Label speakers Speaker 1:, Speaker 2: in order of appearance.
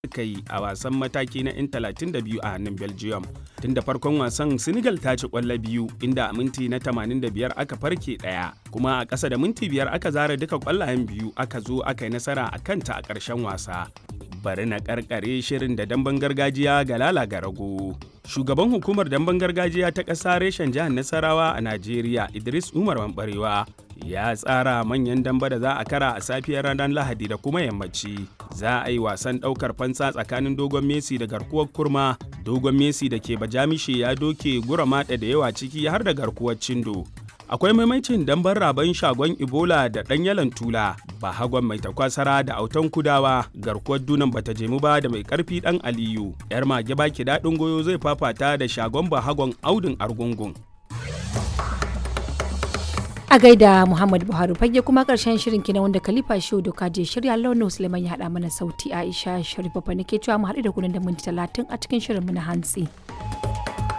Speaker 1: suka yi a wasan mataki na 'yan 32 a hannun belgium tun da farkon wasan senegal ta ci kwallo biyu inda a minti na 85 aka farke daya kuma a ƙasa da minti biyar aka zara duka kwallayen biyu aka zo aka yi nasara a kanta a ƙarshen wasa bari na karkare shirin da damben gargajiya ga lala ga rago shugaban hukumar damben gargajiya ta ƙasa reshen jihar nasarawa a najeriya idris umar mambarewa ya tsara manyan damba da za a kara a safiyar ranar lahadi da kuma yammaci za a yi wasan ɗaukar fansa tsakanin dogon messi da garkuwar kurma dogon messi da ke bajamishe ya doke gura maɗa da yawa ciki har da garkuwar cindo akwai maimacin damban raban shagon ebola da ɗan yalan tula bahagon mai takwasara da autan kudawa garkuwar dunan bata jemu ba da mai karfi ɗan aliyu yar mage baki daɗin goyo zai fafata da shagon bahagon audin argungun
Speaker 2: a gaida muhammad buhari fage kuma karshen shirin kina wanda khalifa shehu doka je shirya launin suleiman ya haɗa mana sauti aisha sharif babba nake cewa mu haɗu da kunan da minti talatin a cikin shirin mu na hantsi.